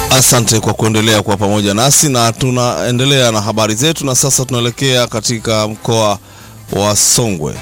Asante kwa kuendelea kwa pamoja nasi na tunaendelea na habari zetu, na sasa tunaelekea katika mkoa wa Songwe.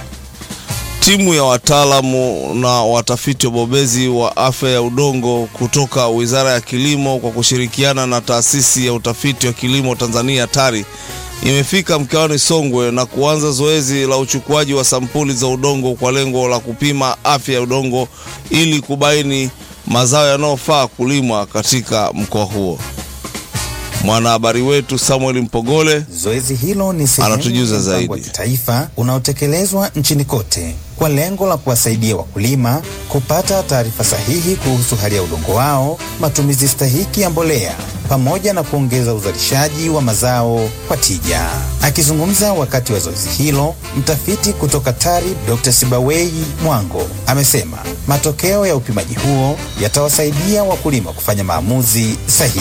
Timu ya wataalamu na watafiti wabobezi wa afya ya udongo kutoka Wizara ya Kilimo kwa kushirikiana na Taasisi ya Utafiti wa Kilimo Tanzania TARI imefika mkoani Songwe na kuanza zoezi la uchukuaji wa sampuli za udongo kwa lengo la kupima afya ya udongo ili kubaini mazao yanayofaa kulimwa katika mkoa huo. Mwanahabari wetu Samuel Mpogole Zoezi hilo ni sehemu Anatujuza ya mpango wa zaidi. kitaifa unaotekelezwa nchini kote kwa lengo la kuwasaidia wakulima kupata taarifa sahihi kuhusu hali ya udongo wao, matumizi stahiki ya mbolea pamoja na kuongeza uzalishaji wa mazao kwa tija. Akizungumza wakati wa zoezi hilo, mtafiti kutoka TARI Dr. Sibawei Mwango amesema matokeo ya upimaji huo yatawasaidia wakulima kufanya maamuzi sahihi.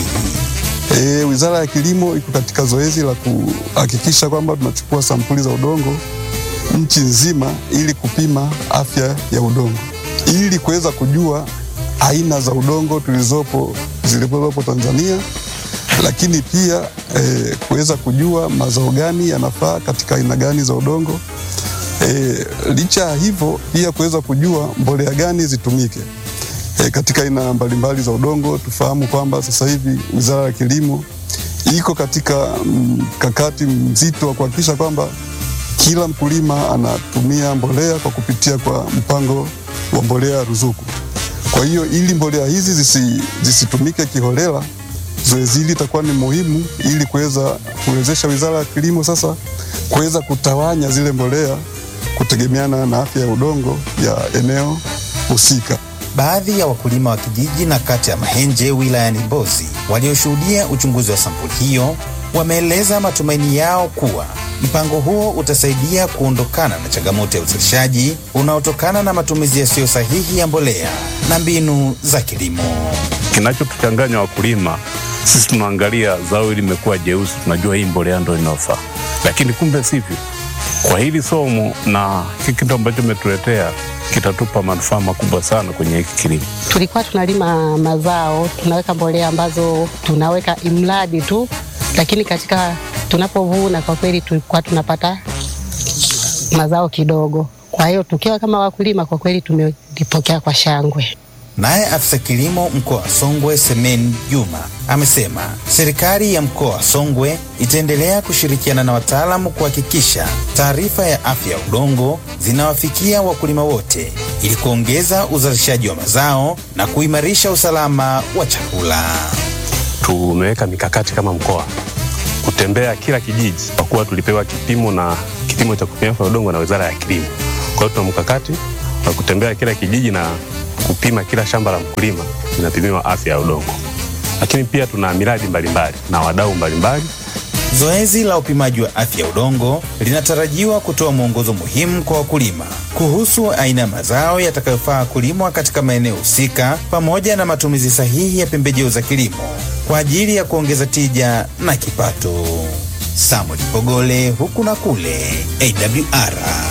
E, Wizara ya Kilimo iko katika zoezi la kuhakikisha kwamba tunachukua sampuli za udongo nchi nzima ili kupima afya ya udongo ili kuweza kujua aina za udongo tulizopo zilizopo Tanzania, lakini pia e, kuweza kujua mazao gani yanafaa katika aina gani za udongo. E, licha ya hivyo pia kuweza kujua mbolea gani zitumike e, katika aina mbalimbali za udongo. Tufahamu kwamba sasa hivi Wizara ya Kilimo iko katika mkakati mzito wa kuhakikisha kwamba kila mkulima anatumia mbolea kwa kupitia kwa mpango wa mbolea ruzuku. Kwa hiyo ili mbolea hizi zisi, zisitumike kiholela, zoezi hili itakuwa ni muhimu ili kuweza kuwezesha Wizara ya Kilimo sasa kuweza kutawanya zile mbolea kutegemeana na afya ya udongo ya eneo husika. Baadhi ya wakulima wa kijiji na kata ya Mahenje wilayani Mbozi walioshuhudia uchunguzi wa sampuli hiyo wameeleza matumaini yao kuwa mpango huo utasaidia kuondokana na changamoto ya uzalishaji unaotokana na matumizi yasiyo sahihi ya mbolea na mbinu za kilimo. Kinachotuchanganya wakulima, sisi tunaangalia zao hili limekuwa jeusi, tunajua hii mbolea ndo inayofaa, lakini kumbe sivyo. Kwa hili somo na hiki kitu ambacho umetuletea kitatupa manufaa makubwa sana kwenye hiki kilimo. tulikuwa tunalima mazao tunaweka mbolea ambazo tunaweka imradi tu, lakini katika tunapovuna kwa kweli tulikuwa tunapata mazao kidogo. Kwa hiyo tukiwa kama wakulima kwa kweli tumelipokea kwa shangwe. Naye afisa kilimo mkoa wa Songwe Semen Juma amesema serikali ya mkoa wa Songwe itaendelea kushirikiana na wataalamu kuhakikisha taarifa ya afya ya udongo zinawafikia wakulima wote ili kuongeza uzalishaji wa mazao na kuimarisha usalama wa chakula. Tumeweka mikakati kama mkoa kutembea kila kijiji, kwa kuwa tulipewa kipimo na kipimo cha kupima afya ya udongo na Wizara ya Kilimo. Kwa hiyo tuna mkakati wa kutembea kila kijiji na kupima kila shamba la mkulima linapimiwa afya ya udongo, lakini pia tuna miradi mbalimbali na wadau mbalimbali Zoezi la upimaji wa afya ya udongo linatarajiwa kutoa mwongozo muhimu kwa wakulima kuhusu aina ya mazao yatakayofaa kulimwa katika maeneo husika pamoja na matumizi sahihi ya pembejeo za kilimo kwa ajili ya kuongeza tija na kipato. Samuel Pogole huku na kule AWR.